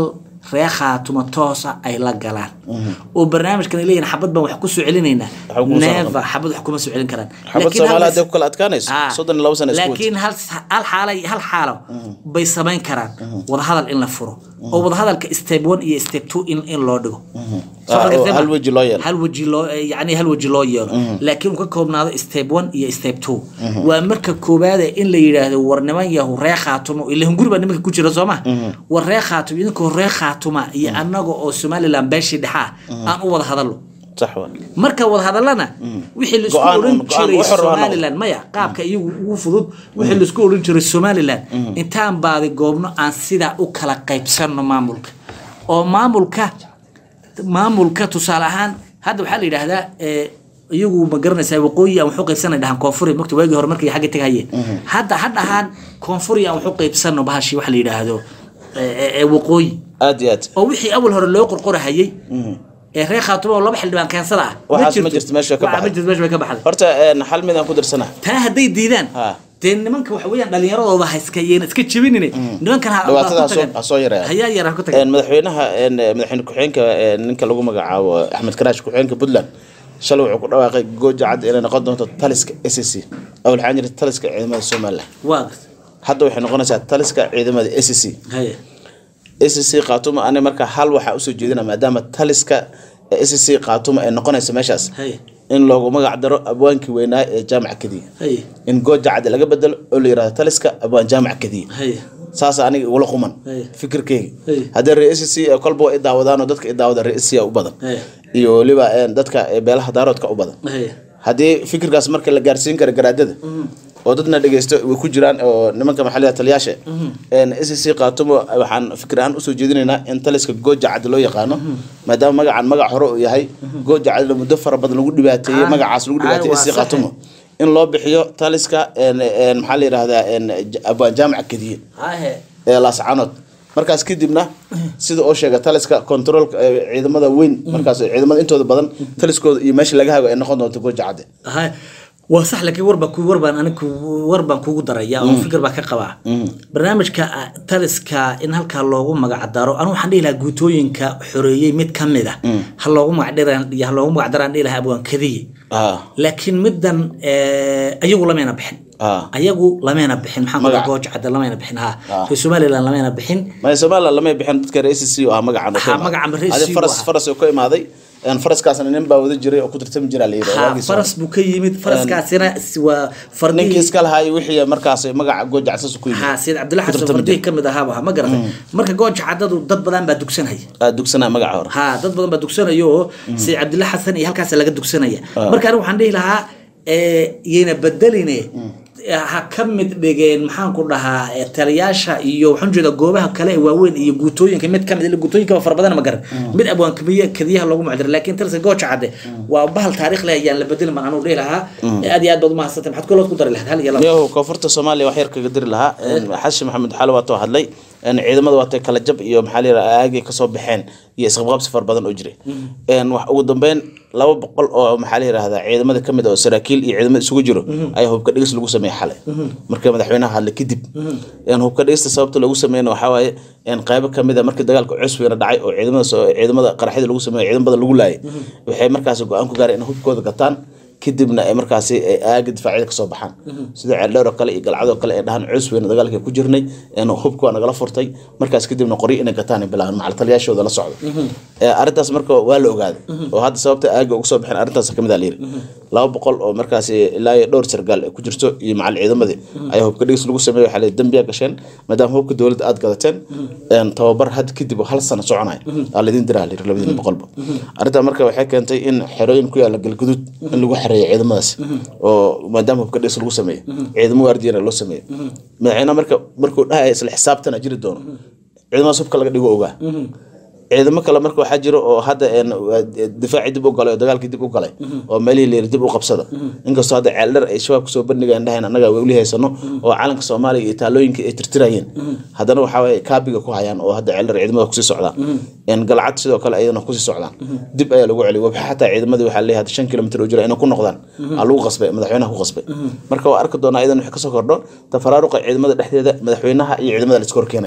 reer khaatuma toosa ay la galaan oo barnaamijkan ay leeyihin xabad baan wax ku soo celinaynaa Waxba kuma soo neeva xabad wax kuma soo celin karaan xabad Laakiin hal soomaali mas- hadday ku kala adkaanayso Ah, soddon iyo labo sano isku wata laakiin hal hal xaala hal xaalo bay samayn karaan wadahadal in la furo oo wadahadalka step one iyo step two in, in loo dhigo Soo Ah, oo xaqiiqtay ma? hal weji loo yeelo. hal weji loo yani hal weji loo yeelo laakiin uu ka koobnaado step one iyo step two waa marka koowaade in la yidhaahdo war niman yahu ree khaatumo ila hunguri baa nimanka ku jira soo ma war ree khaatumo idinkoo ree khaatuma iyo annaga oo somaliland beeshii dhexaa aan u wada hadallo sax waa marka wada hadalana wixii laisku Go'aan- oran go'aan jiray wuxuu rabaa somaliland maya qaabka iyagu ugu fudud wixii laisku oran jiray somaliland intaan baadi goobno aan sidaa u kala qaybsanno maamulka oo maamulka maamulka tusaale ahaan hadda waxaa la yidhaahdaa eh, iyagu ma garanaysaa waqooyi aan waxu qaybsanay dhahan koonfuri mogta waagii hore markay xagga tegahayeen hadda ha dhahaan koonfuri aan waxu qaybsanno bahashii waxa la yidhaahdo eh, eh, eh, waqooyi aad iyo aad oo wixii awal hore loo qorqorahayay ee reer khaatumo oo laba xildhibaan keensada ah Waxaas ma jirto, meesha way ka Waxaa ma baxday. jirto meesha way ka baxday horta een, hal mid aan ku darsana taa hadday diidaan Ha. dee nimanka waxa weeyaan dhalinyaradooda ha iska yeena iska jebinine nimankan ha- Dhibaatada ha ha ku soo- tagan. ha soo yareeyaan. hayaa yar ha ku Een, tagan madaxweynaha een, madaxweyne ku-xigeenka een, ninka lagu magacaabo axmed karaash ku-xigeenka puntland shalay wuxuu ku dhawaaqay gooja cad inay noqon doonto taliska s c awal waxaan jirta taliska ciidamada somaliland waa hadda waxay noqonaysaa taliska ciidamada s c haya s c qaatuma ani marka hal waxaa usoo jeedina maadaama taliska s c qaatuma ay noqonayso meeshaas haya in loogu magac daro abwaankii weynaa ee jaamaca kadiya haya in gooja cad laga bedelo oo la yirahdo taliska abwaan jaamaca kadiya haya saas aniga igula quman Hey. fikirkeyga Hey. haddii ree c kolba waa i daawadaanoo dadka i daawada ree c u badan Hey. iyo weliba een, dadka ee beelaha daaroodka u badan haya haddii fikirkaas marka la gaarsiin kara garaadada oo dadna dhegeysto way ku jiraan oo nimanka maxalliga taliyaasha s c qaatumo waxaan fikir ahaan usoo jeedinaynaa in taliska gooja cad loo yaqaano maadaama magacan magac hore uu yahay gooja cadna muddo fara badan lagu dhibaateeyey Ah, magacaas lagu ah, dhibaateeyey waa s c sax. qaatumo in loo bixiyo taliska een, een, maxaa la yidhahdaa een, j- abwaan jaamaca kadiye hahe ee laascanood markaas kadibna sida oo sheega taliska controlka ee ciidamada weyn markaas ciidamada intooda badan taliskooda iyo meesha laga hago ay noqon doonto gooja cadde haya waa sax laakiin war baa ku war baan aniga ku- war baan kugu daraya oo fikir baa ka qabaa barnaamijka ah, taliska in halkaa loogu magac daro anigu waxaan dhihi lahaa guutooyinka xoreeyey mid ka mid a ha loogu magac dhiran iyo ha loogu magac daraan dhihi lahaa abwaan kadiye ah laakiin middan eh, ayagu lamayna bixin Ah. ayagu lamayna bixin maxaan Magaca. kudaa gooj cadda lamayna bixin ha Ah. reer somaliland lamayna bixin maya somaliland lamay bixin dadka reer c oo ah magacan Ha, magacan reer adi SC faras waa. faras oo ka imaaday een, faraskaasna nin baa wada jiray oo ku tartami jira la yidhi ha waagii faras buu ka yimid faraskaasina s- waa ninkii fardihii iska lahaa iyo wixii markaas magaca gooja cadsaas ku yimid ha sida cabdulla ku xasan tartami fardihii jiray. ka mid ahaaba ha ma garatay marka gooja caddadu dad badan baa dugsanaya Ah, dugsanaa magaca hore ha dad badan baa dugsanaya oo sida cabdulla xasan iyo halkaas laga dugsanaya marka anigu waxaan dhihi lahaa eh, yayna bedeline ha ka mid dhigeen maxaan ku dhahaa eh, taliyaasha iyo waxaan jeeda goobaha kale ee waaweyn iyo guutooyinka mid kamid ila guutooyinka fara badan ma garan mid abwaan kamiya kadiyaha loogu macdira laakiin talisa gooja cadde waa bahal taariikh leh ayaan la bedelin baan anigu dhihi lahaa aad iyo aad baad umahadsantay maxaad kalood ku dari lahayd hal iyo laba miyahu koonfurta soomaaliya wax yar kaga diri lahaa een, xashi maxamed xaali waatoo hadlay een, ciidamada waatay kala jab iyo maxaa la yidhaha aagay kasoo baxeen iyo isqabqabsi fara badan oo jiray Een, wax ugu dambeyn laba boqol oo maxaa la yidhahdaa ciidamada kamid ah oo saraakiil iyo ciidamada isugu jiro ayaa hubka dhigis lagu sameeyey xalay markii madaxweynaha hadlay kadib Een, hubka dhigista sababta lagu sameeyna waxaa waaye een, qaybo kamid a markii dagaalka cusweyna dhacay oo ciidamada soo- ciidamada qaraxyada lagu sameeyo ciidamo badan lagu laayay waxay markaasi go-aan ku gaareen in hubkooda gataan kadibna ay markaasi ay aaga difaacyada kasoo baxaan sida ceeldheer oo kale iyo galcadoo kale ay dhahaan cus weyna dagaalka ku jirnay een hubka waa nagala furtay markaas kadibna qoryo inay gataan ay bilaabeen macal taliyaashooda la socdo Ee, arrintaas marka waa la ogaaday oo hadda sababta aaga uga soo baxeen arrintaas kamid a layiri laba boqol oo markaasi ilaa iyo dhowr sargaal ay ku jirto iyo macal ciidamadii ayaa hubka dhigis lagu sameeyey waxaa la dembiya gasheen maadaama hubka dowladda aad gadateen een tababar had kadib oo hal sano soconaya aa laydin diraa layiri labadiina boqolba arrintaa marka waxay keentay in xerooyin ku yaala galguduud in lagu xereeyo ciidamadaas oo maadaama hubka dhigis lagu sameeyo ciidamo waardiyana loo sameeyo madaxweynaha marka markuu dhahaya isla xisaabtana jiri doono ciidamadaas hubka laga dhigo ogaa ciidamo kale marka waxaa jiro oo hadda een, waa difaacii dib u galay oo dagaalkii dib u galay oo meelihii layiri dib u qabsada inkastoo hadda ceeldher ay shabaab kusoo bandhigayaan dhahayn annaga weli haysano oo calanka soomaaliya iyo taalooyinka ay tirtirayeen haddana waxaa waye kaabiga ku hayaan oo hadda ceeldher ciidamada kusii socdaan een, galcad sidoo kale ayadana kusii socdaan dib ayaa lagu celiyay wabxa xataa ciidamadii waxaa leeyahay hadda shan kilomitir oo jira inay ku noqdaan aa lagu qasbay madaxweynaha ku qasbay marka waa arki doonaa iyadan wax kasoo kordho tafaraaruqa ciidamada dhexdeeda madaxweynaha iyo ciidamada la iska horkeenaya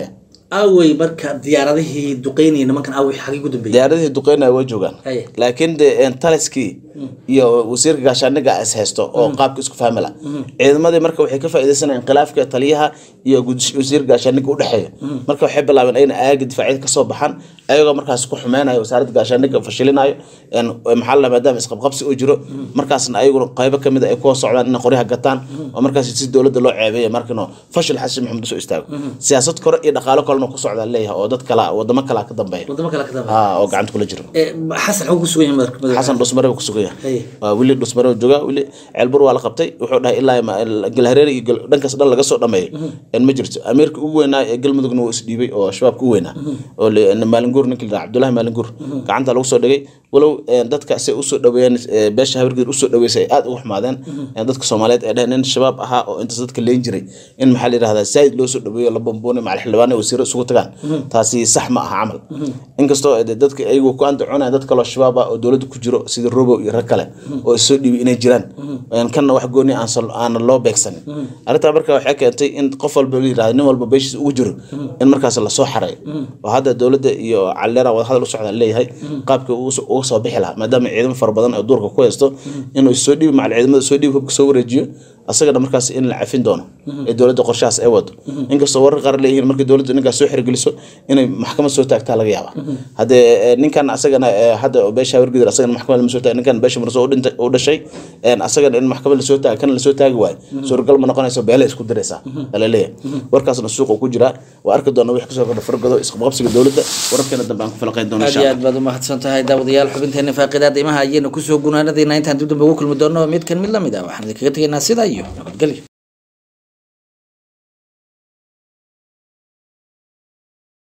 awey marka diyaaradihii duqeynaya nimankan awey xagii ugu dambeeyay diyaaradihii duqeynaya way joogaan Haye. laakiin de een, taliskii iyo wasiirka gaashaaniga is haysto oo qaabka isku fahmi la ciidamadii marka waxay ka faaideysanayeen khilaafka taliyaha iyo gud- wasiirka gaashaaniga udhexeeya marka waxay bilaabeen ayna aaga difaacyada kasoo baxaan ayagoo markaas ku xumeynayo wasaaradda gaashaaniga fashilinayo een, maxaa la maadaama isqabqabsi uu jiro markaasna ayaguna qaybo kamid a ay kuwa socdaan inay qoryaha gataan oo markaas si dowladda loo ceebeeya markino fashil xasan maxamed usoo istaago siyaasad kore iyo dhaqaalo kalena ku socdaa leeyahay oo dad kala wadamo kala ka dambeeya wadamo kale ka dambe Ah, oo gacanta kula jiro xasan xuu ku sugan yahay madax- madax- xasan dhusmare buu ku sugan yahay Haye. waa weli dhusmare buu joogaa weli ceelbur waa la qabtay wuxuu dhahay ilaa ma- galhareer iyo gal- dhankaas dhan laga soo dhameeyo een ma jirto amiirka ugu weynaa ee galmudugna wuu isdhiibay oo shabaabka ugu weynaa oo le- maalinguur ninka la cabdullahi maalinguur gacanta lagu soo dhigay walow een, dadka si usoo dhaweeyeen ee, beesha habargeed usoo dhaweysay ay aad ugu xumaadeen een, dadka soomaaliyeed ay dheheen nin shabaab ahaa oo intaas dadka leen jiray in maxaa la yidhahdaa zaaid loo soo dhaweeyo la bamboonay macal xildhibaan iyo wasiiro isugu tagaan taasi sax ma aha camal inkastoo de dadka ayagu ku andacoonaya dad kaloo shabaab ah oo dowladda ku jiro sida robow iyo rag kale oo isoo dhiibay inay jiraan Een, kanna wax gooni aan sal- aanan loo beegsanin arrintaa marka waxay keentay in qof walba la yirahdo nin walba beeshiisa ugu jiro in markaas lasoo xaray oo hadda dowladda iyo calleera wadahadal u socdaan leeyahay qaabka ugu soo- uga soo bixi lahaa maadaama ciidamo fara badan oo duurka ku haysto inuu soo dhiibi macal ciidamada soo dhiibi hubka soo wareejiyo asagana markaas in la cafin doono ee dowladda qorshahaas ay wado inkastoo warar qaar leeyihiin markii dowladda ninkaas soo xirgeliso inay maxkamad soo taagtaa laga yaaba haddee eh, ninkan asagana eh, hadda oo beesha habargidir asagana maxkamad lama soo taag ninkan beesha marso u dhintay u dhashay een, asagana in maxkamad lasoo taag kana lasoo taagi waayo suuragal ma noqonayso beele isku diraysaa ala leeyahay warkaasna suuqa ku jiraa waa arki doona wix kasoo kordha fargado isqabqabsiga dowladda wararkeena dambe aan ku falaqayn doona aad insha iyo allah aad baad umahadsan tahay daawadayaal xubinteena faaqidaada imaha ayaynu kusoo gunaanadayna intaan dib dambe ugu kulmi doono midkan mid lamid ah waxaan idinkaga tegaynaa sidaa iyo nabadgelyo